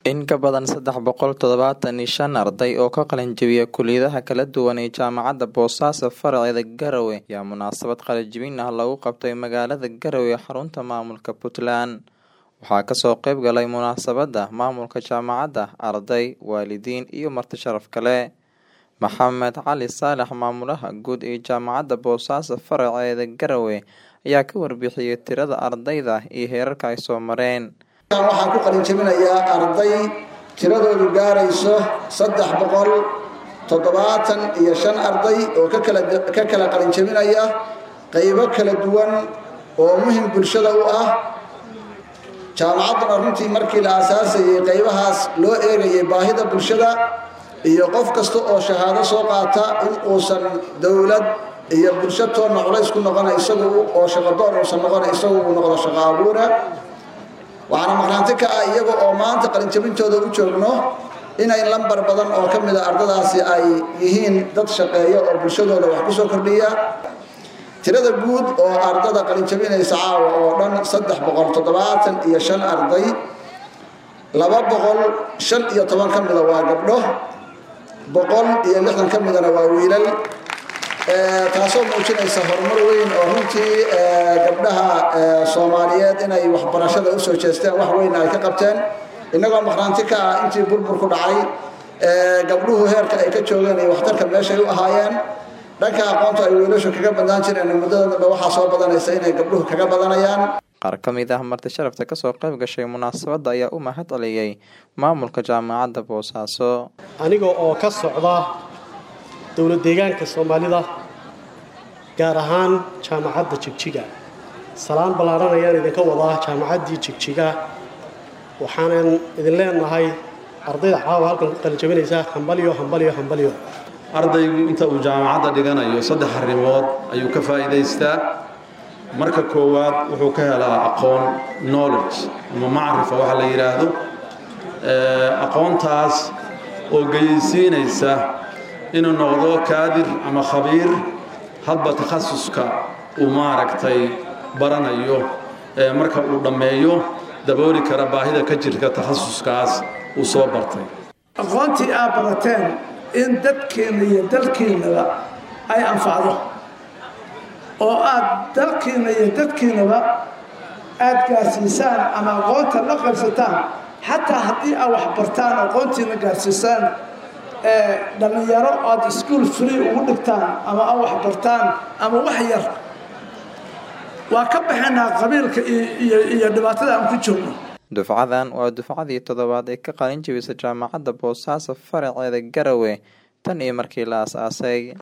In ka badan saddex boqol todobatan iyo shan arday oo ka qalin jabiya kulliyadaha kala duwan ee Jaamacadda Boosaaso faraceeda Garowe ayaa munaasabad qalin-jabin ah lagu qabtay magaalada Garowe ee xarunta maamulka Puntland. Waxaa kasoo qayb galay munaasabadda maamulka jaamacadda, arday, waalidiin iyo marti sharaf kale. Maxamed Cali Saalax maamulaha guud ee Jaamacadda Boosaaso faraceeda Garowe ayaa ka warbixiyay tirada ardayda iyo heerarka ay soo mareen. waxaan ku qalin jabinayaa arday tiradoodu gaarayso saddex boqol toddobaatan iyo shan arday oo ka kala ka kala qalin jabinaya qaybo kala duwan oo muhim bulshada u ah jaamacadduna runtii markii la aasaasayay qaybahaas loo eegayay baahida bulshada iyo qof kasta oo shahaado soo qaata in uusan dowlad iyo bulsho toonna culays ku noqona isagu oo shaqadoon uusan noqona isagu uu noqdo shaqo abuura waxaana maqnaanti ka ah iyaga oo maanta qalinjabintooda u joogno inay lambar badan oo ka mid a ardadaasi ay yihiin dad shaqeeya oo bulshadooda wax ku soo kordhiya tirada guud oo ardada qalinjabinaysa caawa oo dhan saddex boqol toddobaatan iyo shan arday laba boqol shan iyo toban ka mida waa gabdho boqol iyo lixdan ka midana waa wiilal taasoo muujinaysa horumar weyn oo runtii gabdhaha soomaaliyeed inay waxbarashada usoo jeesteen wax weyn ay ka qabteen innagoo maqnaanti ka ah intii burburku dhacay gabdhuhu heerka ay ka joogeen iyo waxtarka meeshay u ahaayeen dhanka aqoonta ay wiilashu kaga badnaan jireen muddada dambe waxaa soo badanaysa inay gabdhuhu kaga badanayaan qaar ka mid ah marti sharafta kasoo qayb gashay munaasabadda ayaa u mahad celiyey maamulka jaamacadda boosaaso aniga oo ka socda dowlad deegaanka soomaalida gaar ahaan jaamacadda jigjiga salaan ballaaran ayaan idinka wadaa jaamacaddii jigjiga waxaanan idin leenahay ardayda caawa halkan ku qalinjabinaysa hambalyo hambalyo hambalyo ardaygu inta uu jaamacadda dhiganayo saddex arrimood ayuu ka faa'iidaystaa marka koowaad wuxuu ka helaa aqoon knowledge ama macrifa waxa la yidhaahdo aqoontaas oo geyaysiinaysa inuu noqdo kaadir ama khabiir hadba takhasuska uu maaragtay baranayo marka uu dhammeeyo dabooli kara baahida ka jirta takhasuskaas uu soo bartay aqoontii aad barateen in dadkeenna iyo dalkiinnaba ay anfacdo oo aad dalkiinna iyo dadkiinnaba aad gaarsiisaan ama aqoonta la qaybsataan xataa haddii aad wax bartaan aqoontiina gaarsiisaan dhallinyaro aad iskuol free ugu dhigtaan ama aad wax bartaan ama wax yar waa ka baxaynaa qabiilka iyo dhibaatada aan ku joogno dufcadan waa dufcadii toddobaad ee ka qalin jabisa jaamacadda boosaaso faraceeda garowe tan iyo markii la aas-aasay